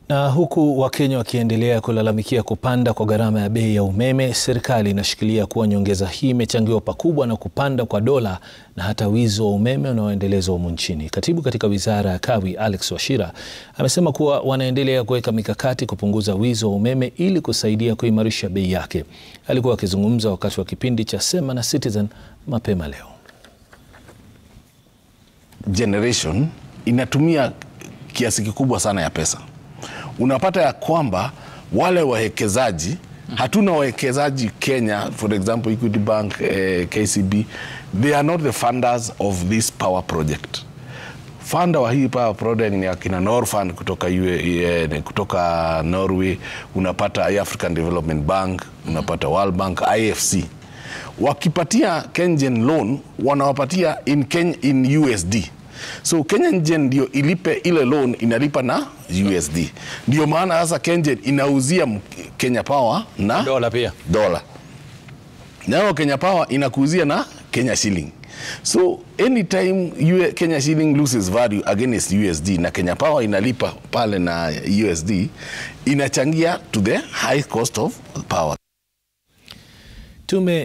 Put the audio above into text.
Na huku Wakenya wakiendelea kulalamikia kupanda kwa gharama ya bei ya umeme, serikali inashikilia kuwa nyongeza hii imechangiwa pakubwa na kupanda kwa dola na hata wizi wa umeme unaoendelezwa humu nchini. Katibu katika wizara ya Kawi, Alex Wachira, amesema kuwa wanaendelea kuweka mikakati kupunguza wizi wa umeme ili kusaidia kuimarisha bei yake. Alikuwa akizungumza wakati wa kipindi cha Sema na Citizen mapema leo. Generation inatumia kiasi kikubwa sana ya pesa unapata ya kwamba wale wawekezaji hatuna wawekezaji Kenya, for example Equity Bank, eh, KCB, they are not the funders of this power project. Funda wa hii power project ni akina Norfund kutoka, UA, kutoka Norway, unapata African Development Bank, unapata World Bank, IFC. Wakipatia KenGen loan wanawapatia in, Ken, in USD so KenGen ndio ilipe ile loan inalipa na USD. Ndio maana sasa KenGen inauzia Kenya Power na Dola pia. dola, nao Kenya Power inakuuzia na Kenya shilling. So anytime Kenya shilling loses value against USD na Kenya Power inalipa pale na USD inachangia to the high cost of power. Tume